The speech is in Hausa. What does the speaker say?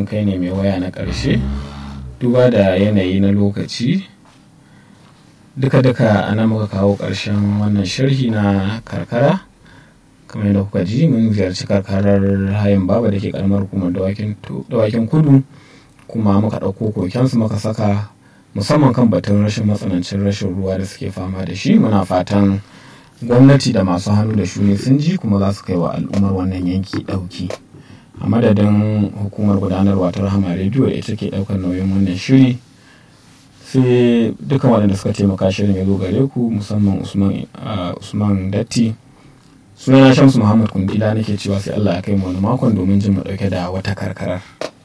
kai ne mai waya na ƙarshe duba da yanayi na lokaci duka-duka ana muka kawo ƙarshen wannan sharhi na karkara kamar yadda kuka ji mun ziyarci karkarar hayin baba da ke karamar hukumar dawakin kudu kuma muka ɗauko kokensu muka saka musamman kan batun rashin matsanancin rashin ruwa da suke fama da shi muna fatan gwamnati da masu hannu da shuni sun ji kuma za su kai wa al'ummar wannan yanki ɗauki a madadin hukumar gudanarwa ta rahama rediyo da ita ke ɗaukar nauyin wannan shiri sai dukkan waɗanda suka taimaka shirin ya zo gare ku musamman usman datti sunana shamsu muhammad kundila nake cewa sai allah ya kai mu wani makon domin jin mu ɗauke da wata karkarar